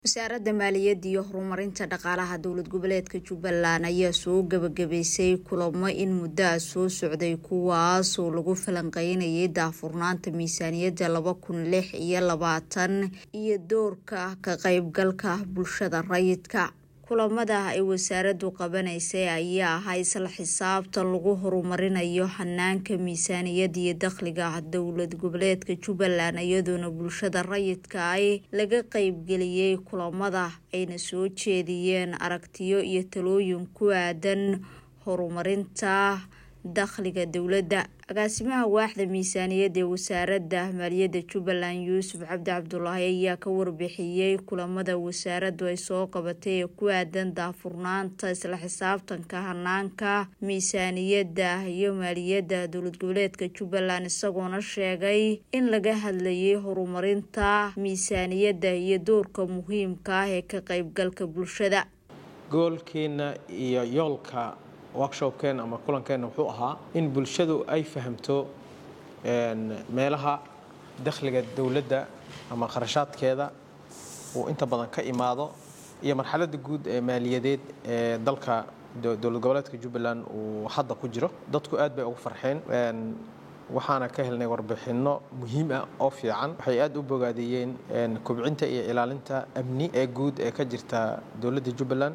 wasaaradda maaliyadda iyo horumarinta dhaqaalaha dowlad goboleedka jubbaland ayaa soo gabagabaysay kulamo in muddo ah soo socday kuwaas oo lagu falanqeynayay daahfurnaanta miisaaniyadda laba kun lix iyo labaatan iyo doorka ka qeybgalka bulshada rayidka kulamada ay wasaaraddu qabanaysay ayaa ahaa isla xisaabta lagu horumarinayo hanaanka miisaaniyadda iyo dakhliga dowlad goboleedka jubbaland iyadoona bulshada rayidka ay laga qeybgeliyey kulamada ayna soo jeediyeen aragtiyo iyo talooyin ku aadan horumarinta dakhliga dowladda agaasimaha waaxda miisaaniyadda ee wasaaradda maaliyadda jubbaland yuusuf cabdi cabdulaahi ayaa ka warbixiyey kulamada wasaaraddu ay soo qabatay ee ku aadan daafurnaanta isla xisaabtanka hanaanka miisaaniyadda iyo maaliyadda dowlad goboleedka jubbaland isagoona sheegay in laga hadlayay horumarinta miisaaniyadda iyo doorka muhiimka ah ee ka qeybgalka bulshada goolkeena iyo yoolka workshopkeena ama kulankeenna wuxuu ahaa in bulshadu ay fahamto meelaha dakhliga dowladda ama kharashaadkeeda uu inta badan ka imaado iyo marxaladda guud ee maaliyadeed ee dalka dowlad goboleedka jubbaland uu hadda ku jiro dadku aad bay ugu farxeen waxaana ka helnay warbixinno muhiim ah oo fiican waxay aad u bogaadiyeen kobcinta iyo ilaalinta amni ee guud ee ka jirta dowladda jubbaland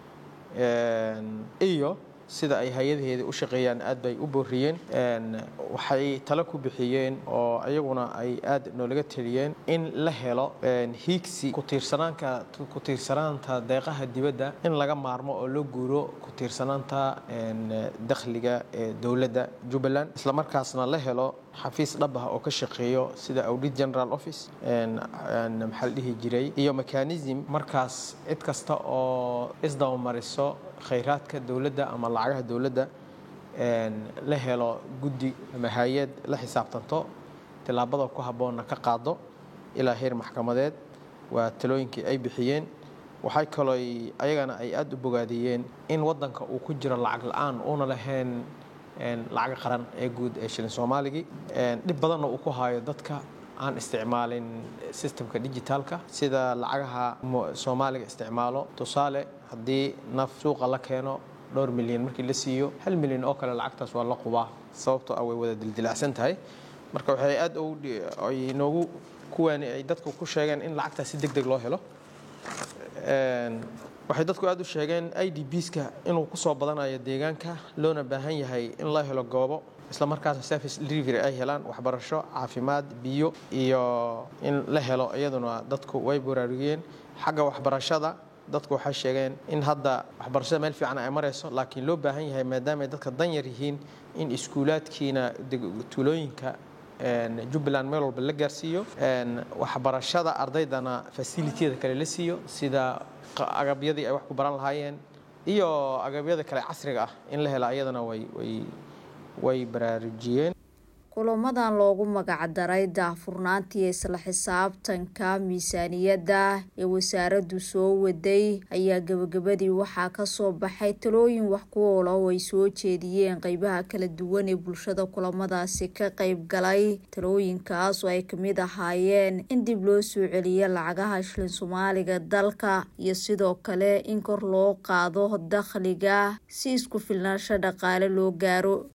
iyo sida ay hay-adaheeda u shaqeeyaan aad bay u booriyeen waxay talo ku bixiyeen oo iyaguna ay aad noolaga teliyeen in la helo hiigsi kutiirsanaanka ku tiirsanaanta deeqaha dibadda in laga maarmo oo loo guuro ku tiirsanaanta dakhliga ee dowladda jubbaland islamarkaasna la helo xafiis dhab ah oo ka shaqeeyo sida audit general office maxaa la dhihi jiray iyo mechanism markaas cid kasta oo isdabamariso khayraadka dowladda ama lacagaha dowladda la helo guddi ama hay-ad la xisaabtanto tillaabada ku habboonna ka qaado ilaa heer maxkamadeed waa talooyinkii ay bixiyeen waxay kaloo ayagana ay aad u bogaadiyeen in waddanka uu ku jiro lacag la-aan uuna lahayn lacaga qaran ee guud ee shilin soomaaligii dhib badanna uu ku haayo dadka aan isticmaalin sistemka digitaalka sida lacagaha soomaaliga isticmaalo tusaale haddii naf suuqa la keeno dhowr milyan markii la siiyo hal milyan oo kale lacagtaas waa la qubaa sababtoo ah way wada dildilacsan tahay marka waxay aad ay noogu kuwaani ay dadku ku sheegeen in lacagtaas si deg deg loo helo waxay dadku aad u sheegeen i d bska inuu ku soo badanayo deegaanka loona baahan yahay in la helo goobo isla markaasna service delivery ay helaan waxbarasho caafimaad biyo iyo in la helo iyaduna dadku way baraarugiyeen xagga waxbarashada dadku waxay sheegeen in hadda waxbarashada meel fiican ay marayso laakiin loo baahan yahay maadaamaay dadka danyar yihiin in iskuulaadkiina tuulooyinka jubbaland meel walba la gaarsiiyo waxbarashada ardaydana fasilitiyada kale la siiyo sida agabyadii ay wax ku baran lahaayeen iyo agabyada kale casriga ah in la hela iyadana way baraarujiyeen kulamadan loogu magacdaray daahfurnaantii isla xisaabtanka miisaaniyadda ee wasaaraddu soo waday ayaa gabagabadii waxaa kasoo baxay talooyin wax ku oola oo ay soo jeediyeen qeybaha kala duwan ee bulshada kulamadaasi ka qeyb galay talooyinkaas oo ay kamid ahaayeen in dib loo soo celiyo lacagaha shilin soomaaliga dalka iyo sidoo kale in kor loo qaado dakhliga si isku filnaansho dhaqaale loo gaaro